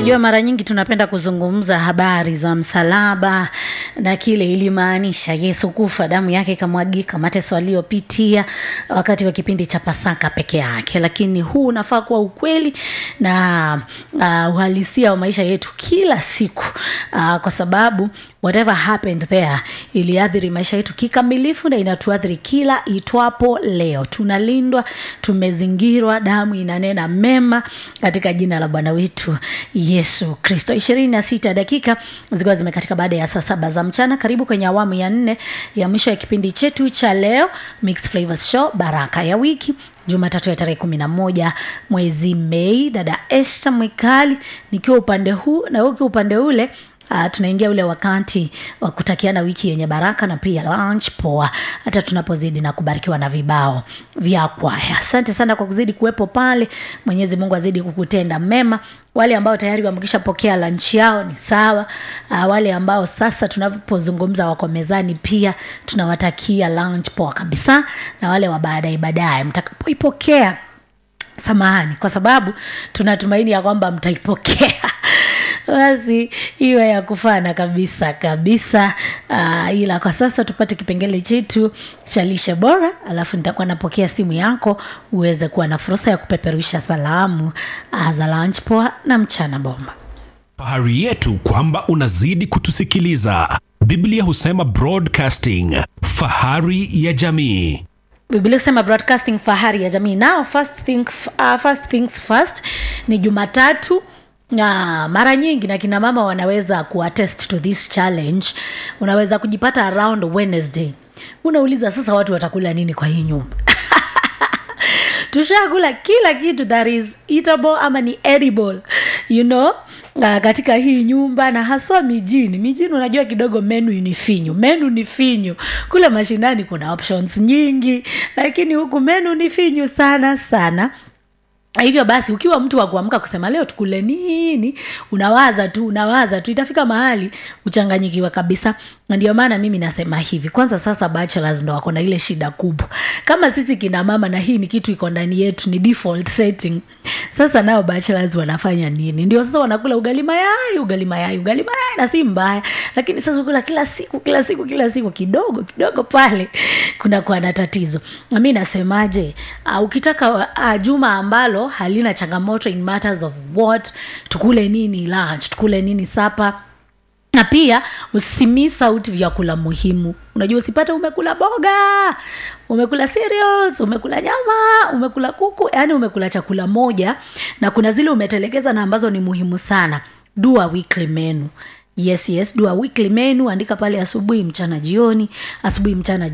unajua mara nyingi tunapenda kuzungumza habari za msalaba na kile ilimaanisha yesu kufa damu yake ikamwagika mateso aliyopitia wakati wa kipindi cha pasaka peke yake lakini huu unafaa kuwa ukweli na uh, uhalisia wa maisha yetu kila siku uh, kwa sababu whatever happened there iliathiri maisha yetu kikamilifu na inatuathiri kila itwapo leo tunalindwa tumezingirwa damu inanena mema katika jina la bwana wetu yesu kristo ishirini na sita dakika zikiwa zimekatika baada ya saa saba za mchana karibu kwenye awamu ya nne ya mwisho ya kipindi chetu cha leo Mixed Flavors show baraka ya wiki jumatatu ya tarehe kumi na moja mwezi mei dada este mwikali nikiwa upande huu na ukiwa upande ule Uh, tunaingia ule wakati wa kutakiana wiki yenye baraka na pia lunch poa hata tunapozidi na kubarikiwa na vibao vya kwaya asante sana kwa kuzidi kuwepo pale mwenyezi mungu azidi kukutenda mema wale ambao tayari wamekishapokea lunch yao ni sawa uh, wale ambao sasa tunapozungumza wako mezani pia tunawatakia lunch poa kabisa na wale wa baadaye baadaye mtakapoipokea samahani kwa sababu tunatumaini ya kwamba mtaipokea basi iwe ya kufana kabisa kabisa uh, ila kwa sasa tupate kipengele chetu cha lishe bora alafu nitakuwa napokea simu yako uweze kuwa na fursa ya kupeperusha salamu uh, za lunch poa na mchana bomba fahari yetu kwamba unazidi kutusikiliza biblia husema broadcasting fahari ya jamii biblia husema broadcasting fahari ya jamii nao first, think, uh, first things first ni jumatatu na mara nyingi na kina mama wanaweza kuattest to this challenge unaweza kujipata around wednesday unauliza sasa watu watakula nini kwa hii nyumba tushakula kila kitu that is eatable ama ni edible you know uh, katika hii nyumba na haswa mijini mijini unajua kidogo menu ni finyu menu ni finyu kule mashinani kuna options nyingi lakini huku menu ni finyu sana sana hivyo basi ukiwa mtu wa kuamka kusema leo tukule nini unawaza tu unawaza tu itafika mahali uchanganyikiwa kabisa na ndio maana mimi nasema hivi kwanza sasa bachelors ndo wako na ile shida kubwa kama sisi kina mama na hii ni kitu iko ndani yetu ni default setting sasa nao bachelors wanafanya nini ndio sasa wanakula ugali mayai ugali mayai ugali mayai na si mbaya lakini sasa ukula kila siku kila siku kila siku kidogo kidogo pale kunakuwa na tatizo na mi nasemaje uh, ukitaka uh, juma ambalo halina changamoto in matters of what tukule nini lunch tukule nini sapa na pia usimiss out vyakula muhimu unajua usipate umekula boga umekula cereals umekula nyama umekula kuku yani umekula chakula moja na kuna zile umetelekeza na ambazo ni muhimu sana do a weekly menu yes yes do a weekly menu andika pale asubuhi mchana jioni asubuhi mchana